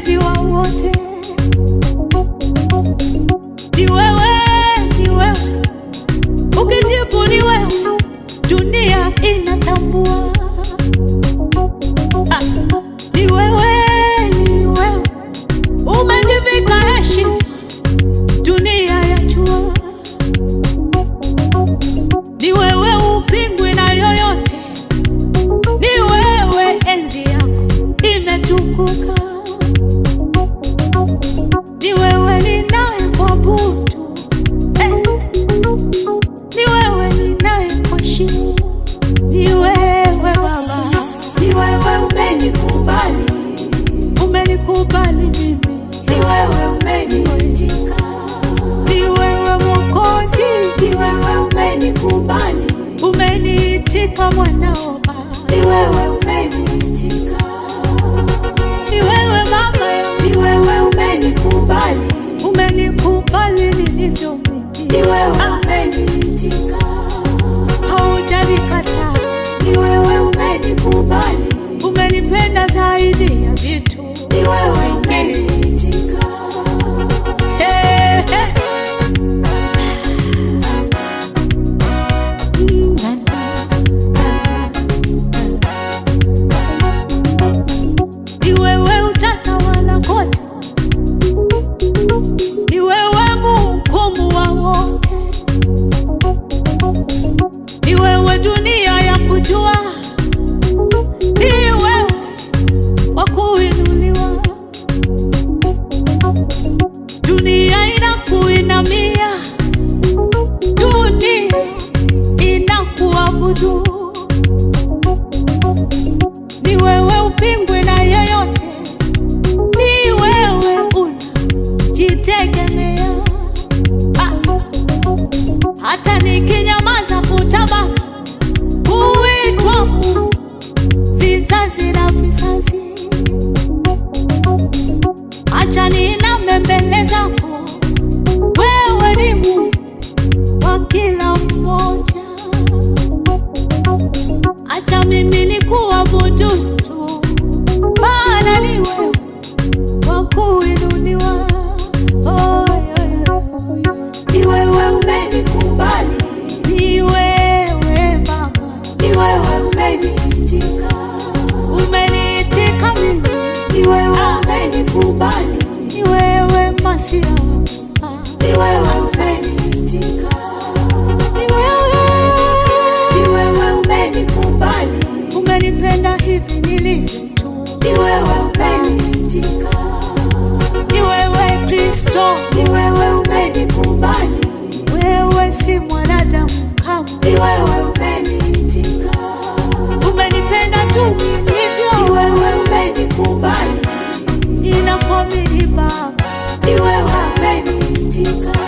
mpenzi wa wote. Ni wewe, ni wewe, ukijibu ni wewe, dunia inatambua. Ah, Ni wewe, ni wewe, umejivika heshima, dunia yajua. Ni wewe, upingwi na yoyote, ni wewe, enzi yako imetukuka. Ni wewe ninayekuabudu, eh. Ni wewe ninayekuheshimu, ni wewe Baba, Ni wewe umenikubali, umenikubali mimi, ni wewe umeniitika, ni wewe Mwokozi, ni wewe umenikubali, umeniitika mwanao Baba, ni wewe umeniitika, ni wewe Baba yangu, ni wewe umenikubali, umenikubali nilivyo mimi, ni wewe Ah, umeniitika, haujanikataa, ni wewe umenikubali, umenipenda zaidi ya vitu ni wewe umeniitika, Hey, hey. Ni wewe utatawala kote, ni wewe mhukumu wa wote, ni wewe dunia ya kujua, ni wewe wa kuinuliwa, dunia inakuinamia, dunia inakuabudu ni wewe upingwe na yeyote, ni wewe unajitegemea. Ah, hata nikinyamaza kutaba kuitwa Mungu vizazi na vizazi, acha niname mbele zako, wewe ni Mungu wa kila mmoja. Acha mimi ni kuabudu tu, maana ni wewe wa kuinuliwa. Oh, yeah, yeah. ni wewe umenikubali, Ni wewe Baba, ni wewe umeniitika, umeniitika mimi, ni wewe umenikubali, ni wewe Masia, ni wewe umeniitika, ni wewe ni wewe umenikubali, umenipenda hivi nilivyo tu, ni wewe umeniitika, ni wewe Kristo, ni wewe umenikubali, wewe si mwanadamu kamwe. ni wewe umeniitika, umenipenda tu ni nilivyo, wewe umenikubali, inakuamini Baba, ni wewe umeniitika,